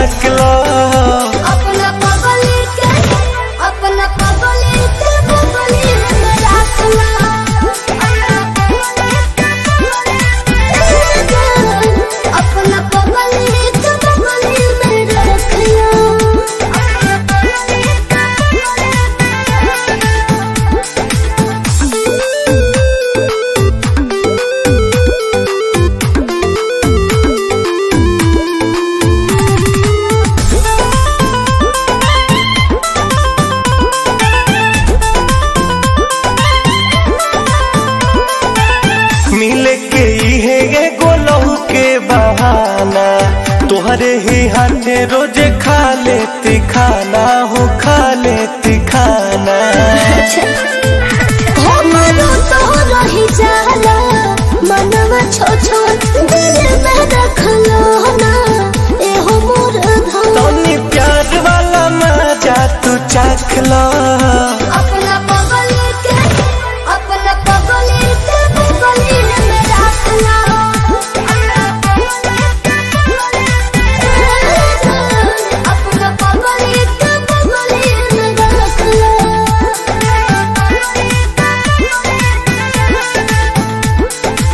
झाँक लो अपना पगली के अपना पगली के पगली में रखना अपना पगली के पगली में मिले के इहे एगो लहू के बहाना तोहरे ही हाथे रोजे खा लेती खाना हो खा लेती खाना हमरो तो रही जाला मनवा छो छो दिल में रखलो ना एहो मोर धन तनी प्यार वाला मजा तू चाख लो अपना पगली के अपना पगली के पगली में रखना अपना पगली के पगली में रखना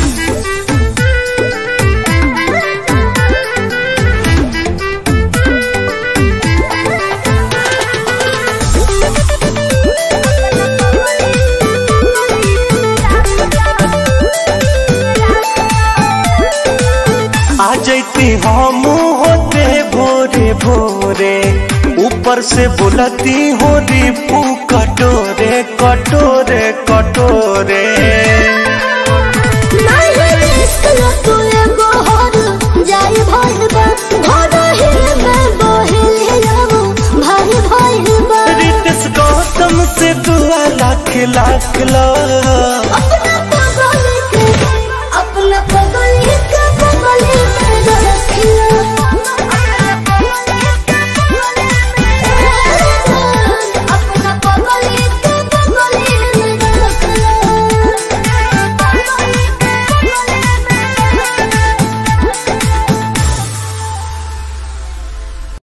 आ जैती हम होते भोरे भोरे ऊपर से बुलती हो रिपू कटोरे कटोरे कटोरे नहीं निकलो तू एगो हर जाई भइल बा घर ही में बहिल जाबो भाई भइल बा रितस गौतम से दुआ लाख लाख लो अपना